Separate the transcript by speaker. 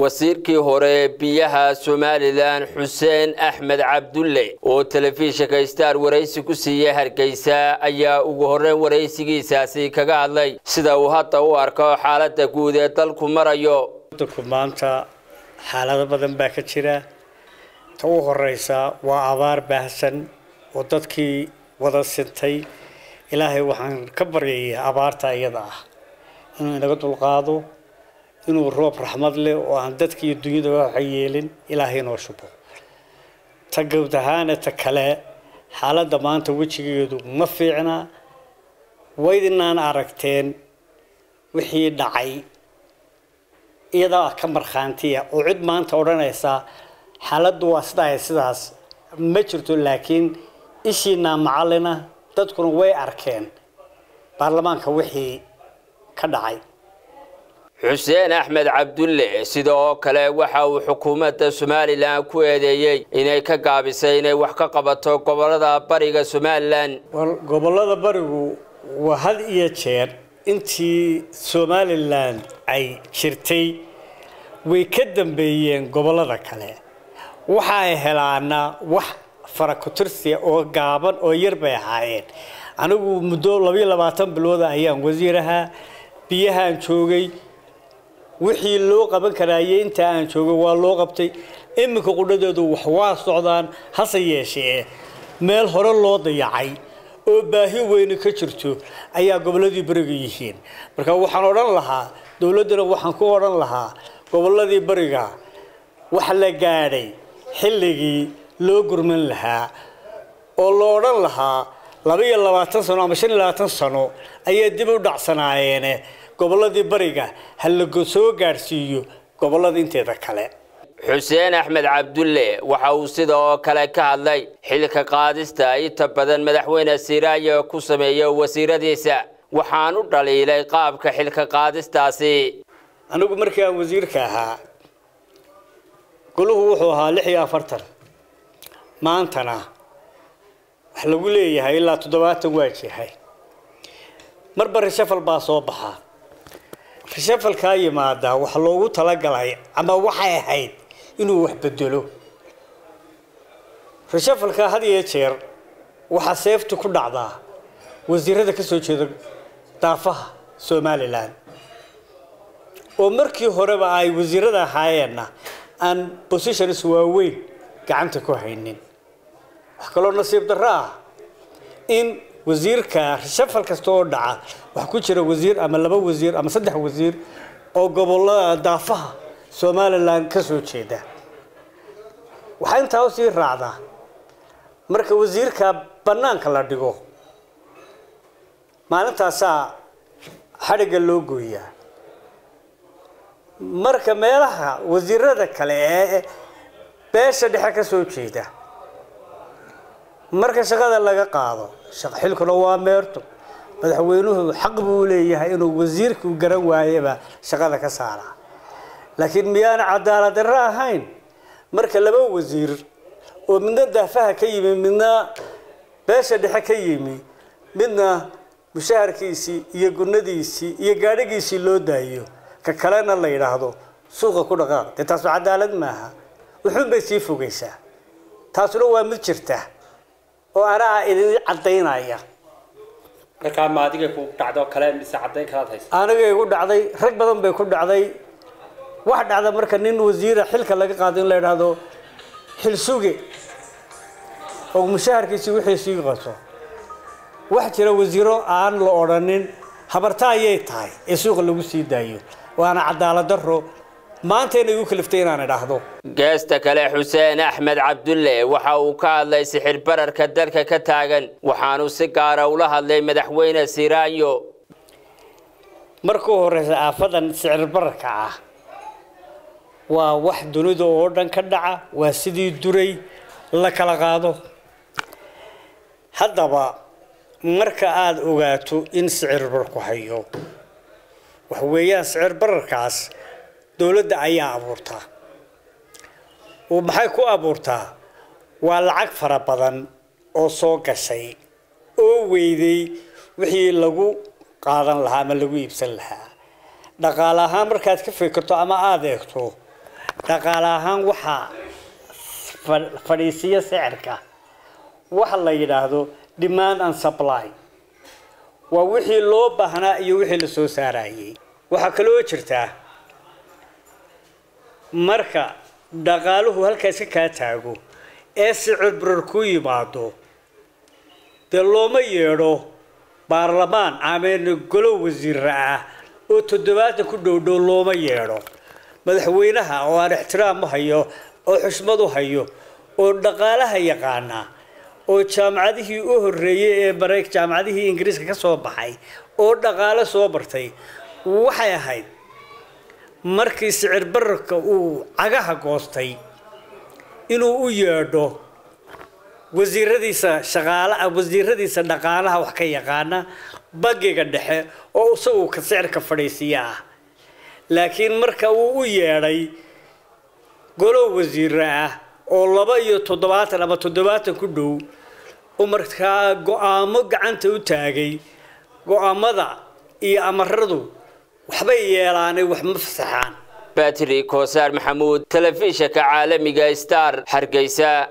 Speaker 1: wasiirkii hore ee biyaha somalilan xuseen axmed cabdulle oo telefishinka star waraysi ku siiyey hargeysa ayaa ugu horreyn waraysigiisaasi kaga hadlay sida uu hadda u arko xaaladda guud ee dalku marayo
Speaker 2: dalku maanta xaalado badan baa ka jira ta u horeysa waa abaar baahsan oo dadkii wada sintay ilaahay waxaan ka baryayaa abaarta iyada ah inuu inaga dulqaado inuu roob raxmad leh oo aan dadka iyo dunyada waxa yeelin ilaahay inoo shubo ta gawd ahaana ta kale xaaladda maanta wejigeedu ma fiicna waydinaan aragteen wixii dhacay iyadaa ka markhaantiya oo cid maanta odhanaysa xaaladdu waa sidaa sidaas ma jirto laakiin ishiinaa macallina dadkuna way arkeen baarlamaanka wixii ka dhacay
Speaker 1: xuseen axmed cabdulle sida oo kale waxa uu xukuumadda somalilan ku eedeeyey inay ka gaabisay inay wax ka qabato gobolada bariga somalilan
Speaker 2: gobolada barigu waa had iyo jeer intii somalilan ay jirtay way ka dambeeyeen gobolada kale waxa ay helaana wax farakutirsiya oo gaaban oo yar bay ahaayeen anigu muddo labayo labaatan bilooda ayaan wasiirahaa biyahaan joogay wixii loo qaban karaaye intaa aan joogay waa loo qabtay iminka qudhadeedu wax waa socdaan hase yeeshee meel hore loo dayacay oo baahi weyne ka jirto ayaa gobolladii beriga yihiin marka waxaan odhan lahaa dowladdana waxaan ku odhan lahaa gobolladii beriga wax la gaadhay xilligii loo gurman lahaa oo la odhan lahaa laba iyo labaatan sano ama shan iyo labaatan sano ayay dib u dhacsanaayeen gobolladii bariga ha la soo gaadhsiiyo gobollada inteeda kale
Speaker 1: xuseen axmed cabdulle waxa uu sida oo kale ka hadlay xilka qaadista inta badan madaxweyne siiraayo ku sameeyo wasiiradiisa waxaan u dhaliilay qaabka xilka qaadistaasi
Speaker 2: anigu markii aan wasiirka ahaa goluhu wuxuu ahaa lix iyo afartan maantana wax lagu leeyahay ilaa toddobaatan waajahay marba rishafal baa soo baxaa rishafalkaa yimaadaa wax loogu talagalay ama waxay ahayd inuu wax bedelo rishafalkaa had iyo jeer waxaa seeftu ku dhacdaa wasiirada ka soo jeeda daafaha somalilan oo markii horeba ay wasiirada ahaayeenna aan positions waaweyn gacanta ku haynin wax kaloo nasiib darro ah in wasiirka rishafal kasta oo dhaca wax ku jira wasiir ama laba wasiir ama saddex wasiir oo gobolada daafaha somalilan ka soo jeeda waxaa intaa usii raacdaa marka wasiirka bannaanka la dhigo maalintaasaa xadhigga loo gooyaa marka meelaha wasiirada kale ee beesha dhexe ka soo jeeda marka shaqada laga qaado xilkuna waa meerto madaxweynuhu xaq buu leeyahay inuu wasiirku garan waayeba shaqada ka saara laakiin miyaana cadaalad darro ahayn marka laba wasiir oo midna daafaha ka yimi midna beesha dhexe ka yimi midna mushaharkiisii iyo gunadiisii iyo gaadhigiisii loo daayo ka kalena la yidhaahdo suuqa ku dhaqaaq dee taasu cadaalad maaha wuxuun bay sii fogaysaa taasuna waa mid jirta oo anaa idin cadaynaya
Speaker 3: markaa ma adiga ku dhacdo kale mise cadayn kalaad haysa
Speaker 2: aniga igu dhacday rag badan bay ku dhacday wax dhacda marka nin wasiira xilka laga qaado in la yidhaahdo xil suge oo mushaharkiisii wixii sii qato wax jira wasiiro aan la odhanin habarta ayay tahay ee suuqa lagu sii daayo waana cadaalad daro maantayna igu kaliftay inaan idhaahdo
Speaker 1: geesta kale xuseen axmed cabdulle waxa uu ka hadlay sixir bararka dalka ka taagan waxaanu si gaara ula hadlay madaxweyne siiraayo
Speaker 2: markuu horeysa aafadan sicir bararka ah waa wax dunida oo dhan ka dhaca waa sidii duray la kala qaado haddaba marka aada ogaato in sicir bararku hayo waxa weeyaan sicir bararkaas dowladda ayaa abuurtaa oo maxay ku abuurtaa waa lacag fara badan oo soo gashay oo weyday wixii lagu qaadan lahaa ama lagu iibsan lahaa dhaqaale ahaan markaad ka fikirto ama aada eegto dhaqaale ahaan waxaa fadhiisiya sicirka waxa la yidhaahdo demand and supply waa wixii loo baahnaa iyo wixii la soo saarayay waxaa kaloo jirtaa marka dhaqaaluhu halkaasi kaa taago ee sicir barar ku yimaado dee looma yeedho baarlamaan ameen golo wasiira ah oo toddobaatan ku dhowdhow looma yeedho madaxweynaha oo aan ixtiraam u hayo oo xushmad u hayo oo dhaqaalaha yaqaana oo jaamacadihii u horreeyey ee marey jaamacadihii ingiriiska ka soo baxay oo dhaqaalo soo bartay waxay ahayd markii sicir bararka uu cagaha goostay inuu u yeedho wasiiradiisa shaqaala wasiiradiisa dhaqaalaha wax ka yaqaana bangiga dhexe oo isagu ka sicirka fadhiisiya ah laakiin marka uu u yeedhay golo wasiire ah oo laba iyo toddobaatan ama toddobaatan ku dhow oo markaa go-aamo gacanta u taagay go-aamada iyo amaradu waxbay yeelaanay wax ma fasaxaan
Speaker 1: batri koosaar maxamuud telefishinka caalamiga star hargeysa